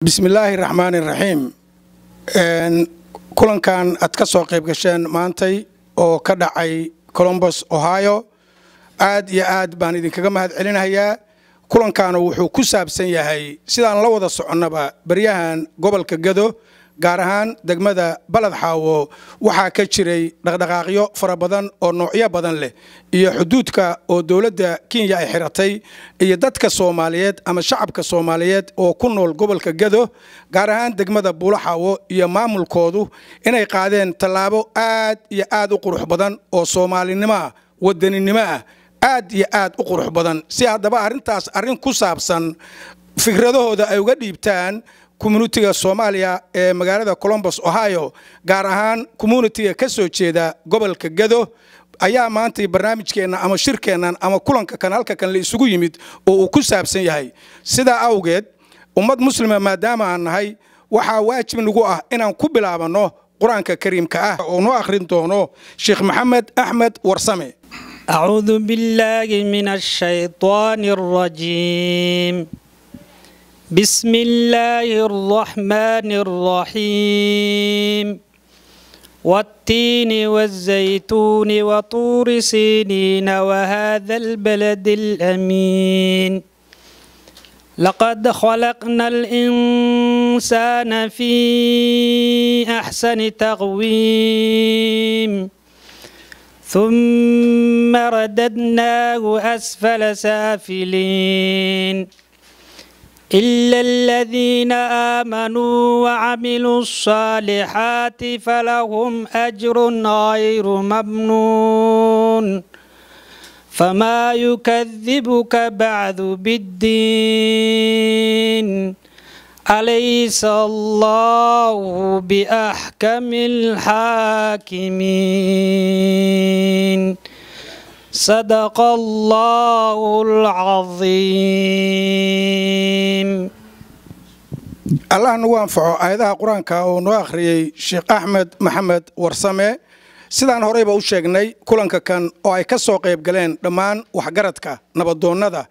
bismillaahi raxmaani raxiim kulankan aad ka soo qayb gasheen maantay oo ka dhacay colombos ohio aad iyo aad baan idinkaga mahad celinayaa kulankaana wuxuu ku saabsan yahay sidaan la wada soconnaba baryahan gobolka gado gaar ahaan degmada baled xaawo waxaa ka jiray dhaqdhaqaaqyo fara badan oo noocyo badan leh iyo xuduudka oo dowladda kenya ay xiratay iyo dadka soomaaliyeed ama shacabka soomaaliyeed oo ku nool gobolka gado gaar ahaan degmada buulaxaawo iyo maamulkoodu inay qaadeen tallaabo aad iyo aad u qurux badan oo soomaalinimo ah wadaninimo ah aad iyo aad u qurux badan si haddaba arrintaas arrin ku saabsan fikradahooda ay uga dhiibtaan communitiga soomaaliya ee magaalada colombos ohio gaar ahaan communitiga ka soo jeeda gobolka gado ayaa maanta barnaamijkeenna ama shirkeennan ama kulanka kan halka kan la isugu yimid oo uu ku saabsan yahay sidaa awgeed ummad muslima maadaama aan nahay waxaa waajib nagu ah inaan ku bilaabanno qur-aanka kariimka ah oo noo akhrin doono sheekh maxamed axmed warsame أعوذ بالله من الشيطان الرجيم بسم الله الرحمن الرحيم والتين والزيتون وطور سينين وهذا البلد الأمين لقد خلقنا الإنسان في أحسن تقويم ثم رددناه أسفل سافلين إلا الذين آمنوا وعملوا الصالحات فلهم أجر غير ممنون فما يكذبك بعد بالدين أليس الله بأحكم الحاكمين صدق الله العظيم allah nagu anfaco aayadaha qur-aanka oo noo akhriyey sheekh axmed maxamed warsame sidaan horeyba u sheegnay kulanka kan oo ay ka soo qayb galeen dhammaan waxgaradka nabadoonnada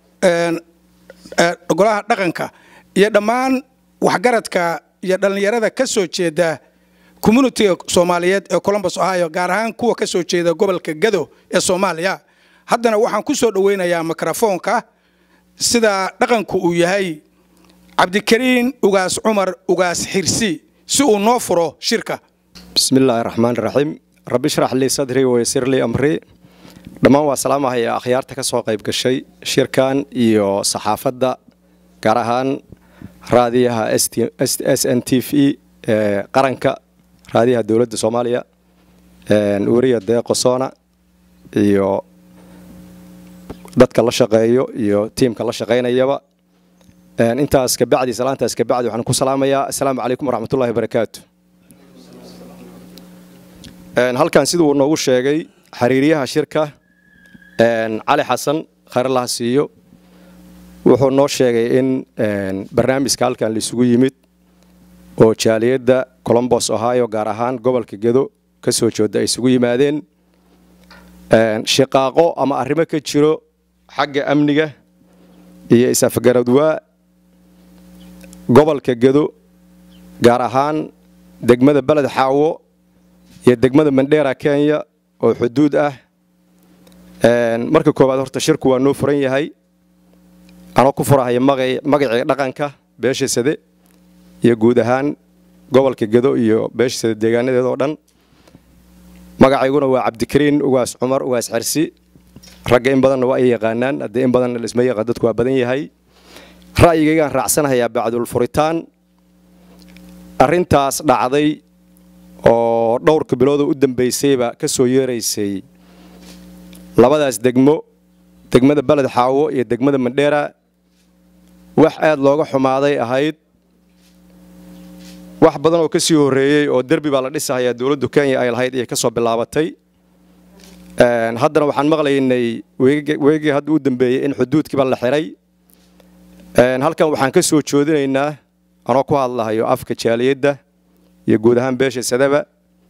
golaha dhaqanka iyo dhammaan waxgaradka iyo dhallinyarada ka soo jeeda communitiga soomaaliyeed ee colombos ohio gaar ahaan kuwa ka soo jeeda gobolka gado ee soomaaliya haddana waxaan ku soo dhoweynayaa mikrofoonka sida dhaqanku uu yahay cabdikariin ugaas cumar ugaas xirsi si uu noo furo shirka bismi illaahi raxmaan raxiim rabbi shrax lii sadrii waysir lii amrii dhammaan waa salaamahaya akhyaarta ka soo qayb gashay shirkan iyo saxaafadda gaar ahaan raadiyaha s n t v ee qaranka raadiyaha dowladda soomaaliya weriya deeqosona iyo dadka la shaqeeyo iyo tiimka la shaqaynayaba intaas kabacdi salaantaas kabacdi waxaan ku salaamayaa assalaamu calaykum waraxmatullahi barakaatu halkan siduu noogu sheegay xiriiryaha shirka cali xasan khayrlaha siiyo wuxuu noo sheegay in barnaamijka halkan laisugu yimid oo jaaliyadda colombos ohio gaar ahaan gobolka gedo ka soo jooda ay isugu yimaadeen shiqaaqo ama arrimo ka jiro xagga amniga iyo is-afgaradwaa gobolka gedo gaar ahaan degmada beled xaawo iyo degmada mandheera kenya oo xuduud ah marka koowaad horta shirku waa noo furan yahay anoo ku furahaya magacii dhaqanka beesha sade iyo guud ahaan gobolka gedo iyo beesha sade deegaanadeed oo dhan magacayguna waa cabdikariin ugaas cumar ugaas xersi ragga in badanna waa ay yaqaanaan haddii in badanna laisma yaqaan dadku waa badan yahay ra'yigaygaan raacsanahayaa bacdul furitaan arrintaas dhacday oo dhowrka bilooda u dambaysayba ka soo yeeraysay labadaas degmo degmada beled xaawo iyo degmada mandheera wax aad looga xumaaday ahayd wax badan oo ka sii horreeyey oo derbi baa la dhisahayaa dowladdu kenya ay lahayd iyo ka soo bilaabatay haddana waxaan maqlaynay weegii hadda u dambeeyey in xuduudkiiba la xiray halkan waxaan ka soo joodinaynaa anoo ku hadlahayo afka jaaliyadda iyo guud ahaan beesha sadaba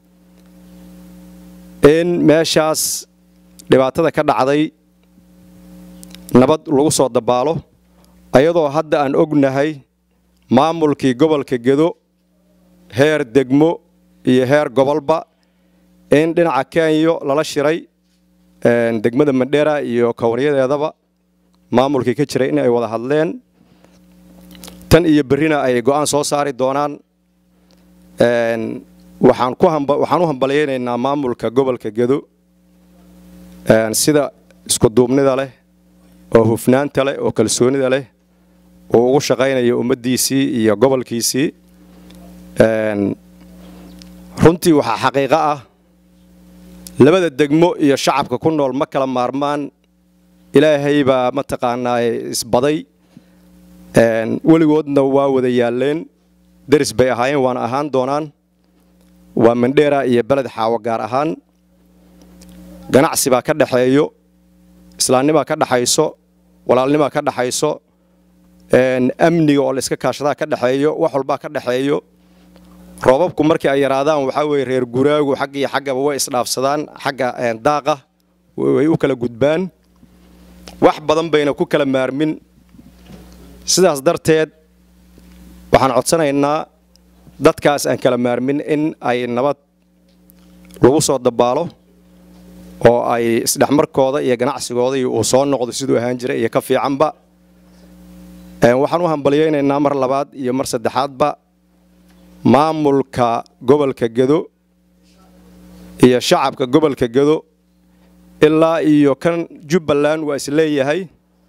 in meeshaas dhibaatada ka dhacday nabad lagu soo dabaalo ayadoo hadda aan ognahay maamulkii gobolka gedo heer degmo iyo heer gobolba in dhinaca kenya lala shiray degmada mandheera iyo kowniyadeedaba maamulkii ka jiray in ay wada hadleen tan iyo berrina ay go'aan soo saari doonaan waxaan u hambalyaynaynaa maamulka gobolka gedo sida iskuduubnida leh oo hufnaanta leh oo kalsoonida leh uu ugu shaqaynayo ummaddiisii iyo gobolkiisii runtii waxaa xaqiiqo ah labada degmo iyo shacabka ku nool ma kala maarmaan ilaahay baa mataqaanaa isbaday weligoodna waa wada yaalleen deris bay ahaayeen waana ahaan doonaan waa mandheera iyo beled xaawo gaar ahaan ganacsi baa ka dhexeeyo islaamnimaa ka dhexayso walaalnimaa ka dhexayso amniga oo layska kaashadaa ka dhexeeyo wax walbaa ka dhexeeyo roobabku markii ay yaraadaan waxaa weye reer guraagu xagg iyo xaggaba way isdhaafsadaan xagga daaqa way u kala gudbaan wax badan bayna ku kala maarmin sidaas darteed waxaan codsanaynaa dadkaas aan kala maarmin in ay nabad lagu soo dabaalo oo ay isdhexmarkooda iyo ganacsigooda iyo uu soo noqdo siduu ahaan jiray iyo ka fiicanba waxaan u hambalyaynaynaa mar labaad iyo mar saddexaadba maamulka gobolka gedo iyo shacabka gobolka gedo ilaa iyo kan jubbaland waa isleeyahay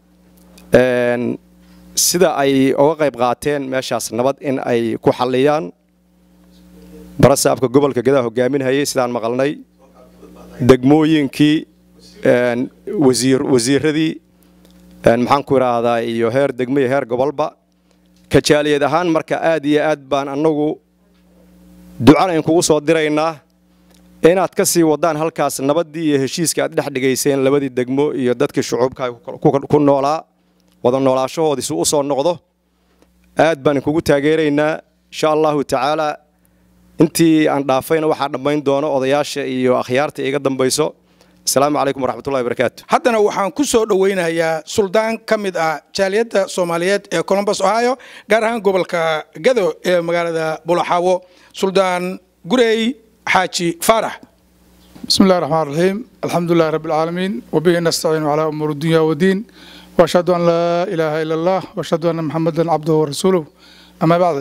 sida ay uga qayb qaateen meeshaas nabad in ay ku xalliyaan barasaabka gobolka gedaa hogaaminhayay sidaan maqalnay degmooyinkii wasiiradii maxaan ku idhaahdaa iyo heer degmo iyo heer gobolba kajaaliyad ahaan marka aad iyo aad baan annagu ducana inkugu soo diraynaa inaad ka sii wadaan halkaas nabaddii iyo heshiiska aad dhex dhigayseen labadii degmo iyo dadkii shucuubka ku noolaa wada noolaashahoodiisu u soo noqdo aad baan inkugu taageeraynaa insha allahu tacaala intii aan dhaafayna waxaa dhammayn doono odayaasha iyo akhyaarta iga dambayso asalaamu calaykum waraxmatullahi barakaatu haddana waxaan ku soo dhowaynayaa suldaan ka mid ah jaaliyadda soomaaliyeed ee colombos ohio gaar ahaan gobolka gado ee magaalada bulaxaawo suldaan gurey xaaji faarax بسم الله الرحمن الرحيم الحمد لله رب العالمين وبه نستعين على أمور الدنيا والدين وأشهد أن لا إله إلا الله وأشهد أن محمدا عبده ورسوله أما بعد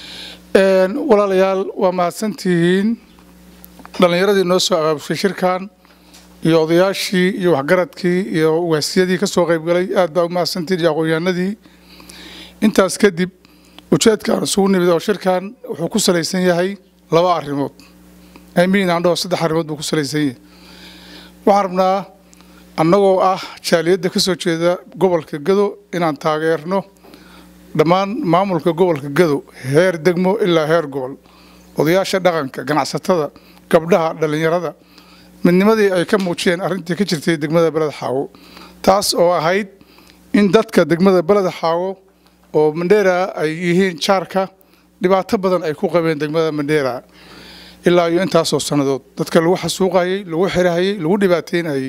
ولا ليال وما سنتين dhalinyaradii noo soo abaabushay shirkan iyo odayaashii iyo waxgaradkii iyo waasiyadii ka soo qaybgalay aad baa u mahadsantiin iyo aqoonyahanadii intaas kadib ujeedkaan isugu nimid oo shirkan wuxuu ku salaysan yahay laba arrimood amiin aan dhaho saddex arrimood buu ku salaysan yahay waxaan rabnaa annagoo ah jaaliyadda ka soo jeeda gobolka gado inaan taageerno dhammaan maamulka gobolka gado heer degmo ilaa heer gobol odayaasha dhaqanka ganacsatada gabdhaha dhallinyarada midnimadii ay ka muujiyeen arrintii ka jirtay degmada beled xaawo taas oo ahayd in dadka degmada beled xaawo oo mandheera ay yihiin jaarka dhibaato badan ay ku qabeen degmada mandheera ilaa iyo intaasoo sannadood dadka lagu xasuuqayey lagu xirahayey lagu dhibaateynayey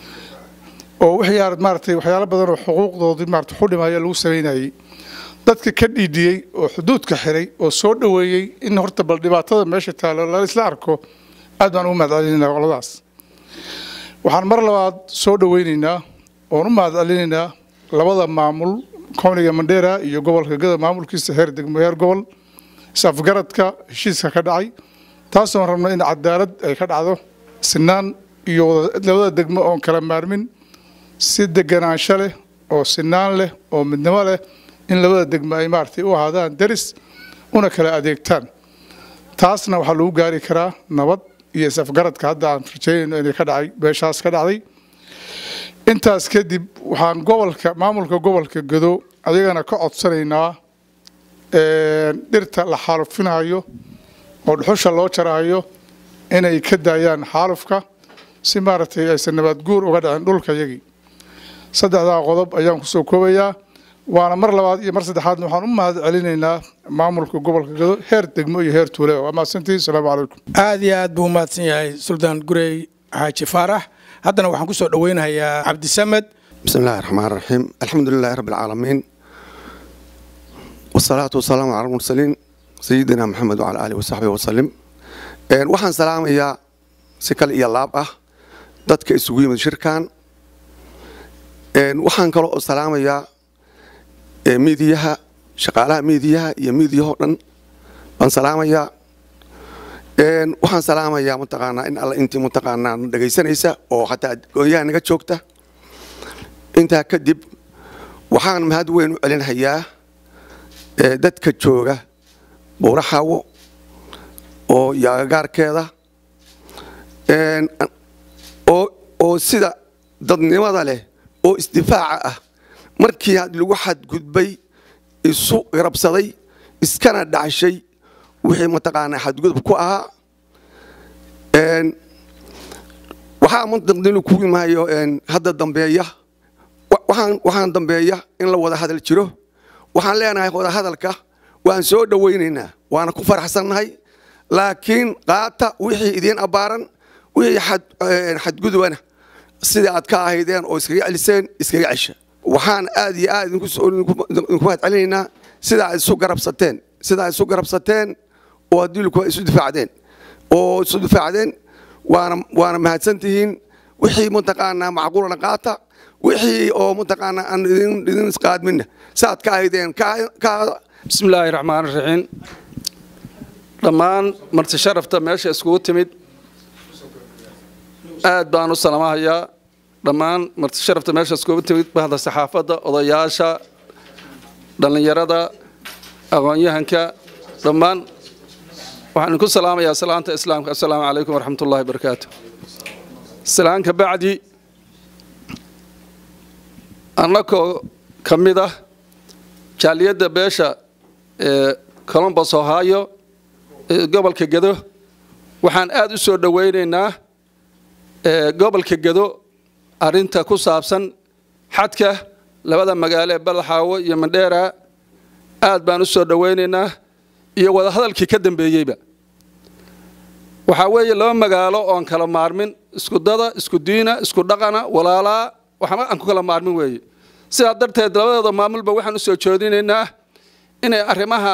oo wixii maaratay waxyaalo badan oo xuquuqdoodii maarata xudhimaya lagu samaynayey dadka ka dhiidhiyey oo xuduudka xiray oo soo dhoweeyey in horta bal dhibaatada meesha taalo la isla arko aad baan ugu mahadcelinaynaa qoladaas waxaan mar labaad soo dhoweynaynaa oon u mahadcelinaynaa labada maamul kowniga mandheera iyo gobolka gada maamulkiisa heer degmo heer gobol is-afgaradka heshiiska ka dhacay taasoon rabno in cadaalad ay ka dhacdo sinaan iyo labada degmo oon kala maarmin si deganaansho leh oo sinaan leh oo midnimo leh in labada degmo ay maaragtay u ahaadaan deris una kala adeegtaan taasna waxaa lagu gaari karaa nabad iyo is-afgaradka hadda aan rajeynayno inay ka dhacay beeshaas ka dhacday intaas kadib waxaan gobolka maamulka gobolka gado ayagana ka codsanaynaa dhirta la xaalufinayo oo dhuxusha loo jarahayo inay ka daayaan xaalufka si maaragtay aysan nabaad guur uga dhicin dhulka yagii saddexdaa qodob ayaan kusoo koobayaa waana mar labaad iyo mar saddexaadna waxaan u mahad celinaynaa maamulka gobolka gado heer degmo iyo heer tuule waa mahadsantihin asalaamu calaykum aad iyo aad buu umahadsan yahay suldaan gurey xaaji faarax haddana waxaan ku soo dhoweynayaa cabdisamed بسم الله الرحمن الرحيم الحمد لله رب العالمين والصلاة والسلام على المرسلين سيدنا محمد وعلى آله وصحبه وسلم waxaan salaamayaa si kale iyo laab ah dadka isugu yimid shirkan waxaan kale oo salaamayaa miidiyaha shaqaalaha miidiyaha iyo miidiyahoo dhan baan salaamayaa waxaan salaamayaa mataqaanaa in alla intii mataqaanaa dhegaysanaysa oo xataa goonyaha naga joogta intaa kadib waxaan mahad weyn u celinhayaa dadka jooga buuraxaawo oo iyo agagaarkeeda oo sida dadnimada leh oo isdifaaca ah markii lagu xadgudbay isu garabsaday iskana dhacshay wixii mataqaanaa xadgudub ku ahaa waxaa mantaqdinu ku imaayo hadda dambeeya waxaan dambeeya in la wada hadal jiro waxaan leenahay wada hadalka waan soo dhowaynaynaa waana ku faraxsannahay laakiin qaata wixii idiin abbaaran wixii xadgudubana sidai aad ka ahaydeen oo iskaga celiseen iskaga cesha waxaan aad iyo aad idinku mahad celinaynaa sidaa isu garabsateen sidaa isu garabsateen oo adilku isu difaacdeen oo isu difaacdeen waana waana mahadsan tihiin wixii mataqaanaa macquulana qaata wixii oo mataqaanaa aan idin idin isqaadminna saad ka ahaydeen ka bismi illaahi raxmaan raxiim dhammaan marti sharafta meesha iskugu timid aad baan u salamahayaa dhammaan marti sharafta meesha iskugu timid bahda saxaafadda odayaasha dhallinyarada aqoon-yahanka dhammaan waxaan idinku salaamayaa salaanta islaamka assalaamu calaykum waraxmat ullahi barakaatu salaanka bacdi annakoo ka mid ah jaaliyadda beesha ee colombos ohio ee gobolka gedo waxaan aad u soo dhowaynaynaa gobolka gedo arinta ku saabsan xadka labada magaalo ee badaxaawo iyo mandheera aad baan u soo dhowaynaynaa iyo wadahadalkii ka dambeeyeyba waxaa weeye laba magaalo oon kala maarmin isku dada isku diina isku dhaqana walaalaa waxba aan ku kala maarmin weeye sidaa darteed labadooda maamulba waxaan u soo joodinaynaa inay arrimaha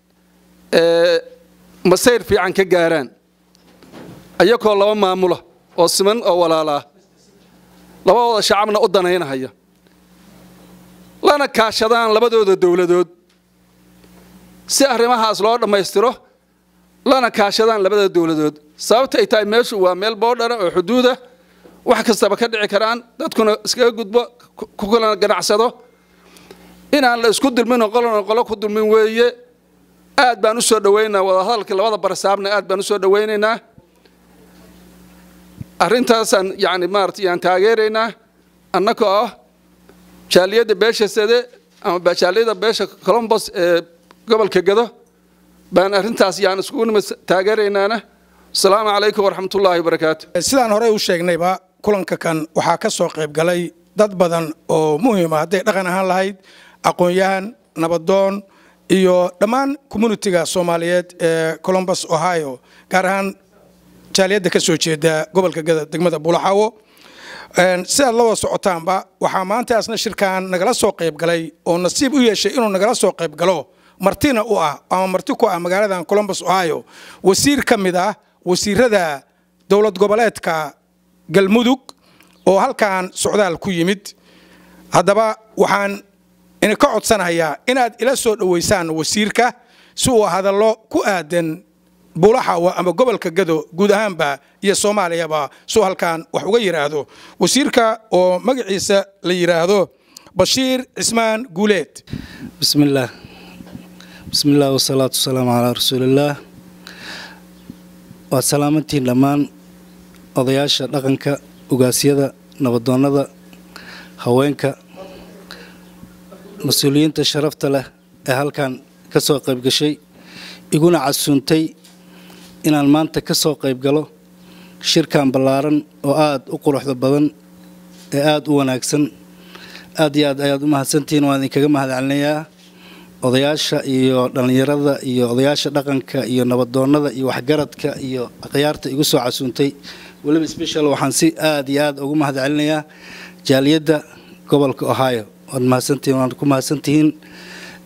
masayr fiican ka gaaraan ayakoo laba maamula oo siman oo walaalaa labadooda shacabna u danaynahaya lana kaashadaan labadooda dowladood si arrimahaas loo dhammaystiro lana kaashadaan labada dowladood sababta ay tahay meeshu waa meel boodhara oo xuduuda wax kastaba ka dhici karaan dadkuna iskaga gudbo ku kala ganacsado inaan la isku dulmin oo qolona qolo ku dulmin weeye aad baan u soo dhowaynaynaa wadahadalka labada barsaabna aad baan u soo dhowaynaynaa arrintaasaan yani maarata yaan taageeraynaa annagoo ah jaaliyadda beesha sade ama jaaliyadda beesha colombos ee gobolka gado baan arrintaas yaan iskugu nima taageeraynaana asalaamu calaykum waraxmatullaahi wabarakaatu sidaan horey u sheegnayba kulanka kan waxaa ka soo qayb galay dad badan oo muhiima hadday dhaqan ahaan lahayd aqoon-yahan nabadoon iyo dhammaan communitiga soomaaliyeed ee colombus ohio gaar ahaan jaaliyadda ka soo jeeda gobolka gada degmada buulaxaawo sidaad la wada socotaanba waxaa maanta asna shirkan nagala soo qayb galay oo nasiib u yeeshay inuu nagala soo qayb galo martina u ah ama marti ku ah magaaladan colombus ohio wasiir ka mid ah wasiirada dowlad goboleedka galmudug oo halkan socdaal ku yimid haddaba waxaan idinka codsanayaa inaad ila soo dhoweysaan wasiirka si uu hadallo ku aadan buulaxawa ama gobolka gado guud ahaanba iyo soomaaliyaba suu halkan wax uga yidhaahdo wasiirka oo magaciisa la yidhaahdo bashiir cismaan guuleed بسم الله بسم الله والصلاة والسلام على رسول الله waa salaamantiin dhammaan odayaasha dhaqanka ugaasyada nabadoonnada haweenka mas-uuliyiinta sharafta leh ee halkan ka soo qayb gashay iguna casuuntay inaan maanta ka soo qayb galo shirkan ballaaran oo aada u quruxda badan ee aada u wanaagsan aad iyo aad ayaad u mahadsantihiin waan idinkaga mahadcelinayaa odayaasha iyo dhallinyarada iyo odayaasha dhaqanka iyo nabadoonnada iyo waxgaradka iyo akhyaarta igu soo casuuntay weliba special waxaan si aad iyo aad ugu mahadcelinayaa jaaliyadda gobolka ohio waad mahadsantihiin waan ku mahadsantihiin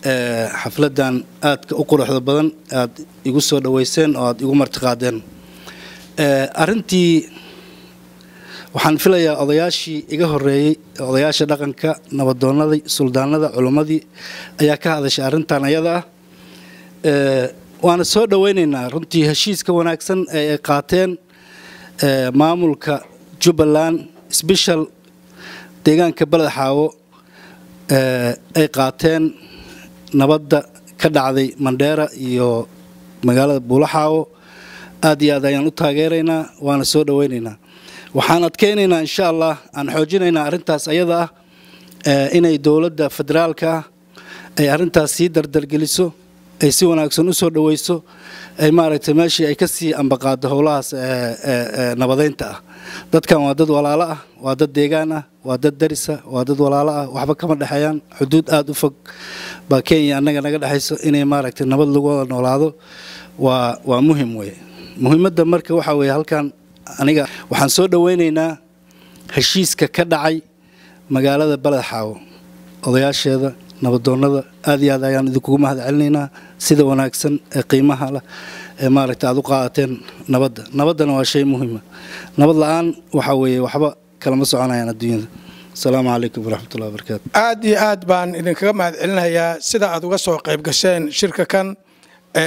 xafladan aadka u quruxda badan aad igu soo dhoweyseen oo aad igu martiqaadeen arintii waxaan filayaa odayaashii iga horeeyey odayaasha dhaqanka nabadoonadii suldaanada culimmadii ayaa ka hadashay arrintan ayada ah waana soo dhoweynaynaa runtii heshiiska wanaagsan ee ay qaateen maamulka jubbaland sbeshal deegaanka beled xaawo ay qaateen nabadda ka dhacday mandheera iyo magaalada buulaxaawo aad iyo aad ayaan u taageeraynaa waana soo dhoweynaynaa waxaan adkeynaynaa insha allah aan xoojinaynaa arrintaas ayada ah inay dowladda federaalka ah ay arrintaas sii dardargeliso ay si wanaagsan u soo dhoweyso ay maaragtay meeshii ay ka sii ambaqaado howlahaas nabadeynta ah dadkan waa dad walaalo ah waa dad deegaan ah waa dad darisa waa dad walaalo ah waxba kama dhexeeyaan xuduud aada u fog baa kenya annaga naga dhexayso inay maaragtay nabad lagu wada noolaado waa waa muhim weye muhiimadda marka waxaa weeye halkan aniga waxaan soo dhoweynaynaa heshiiska ka dhacay magaalada beled xaawo odayaasheeda nabadoonnada aad iyo aad ayaan idinkugu mahad celinaynaa sida wanaagsan ee qiimaha leh ee maaragta aad u qaadateen nabadda nabaddana waa shay muhiima nabad la-aan waxaa weeye waxba kalama soconayaan adduunyada asalaamu calaykum waraxmatullahi wabarakaatu aad iyo aad baan idinkaga mahad celinayaa sida aad uga soo qayb gasheen shirka kan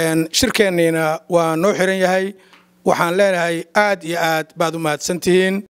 shirkeenniina waa noo xiran yahay waxaan leenahay aad iyo aad baad u mahadsantihiin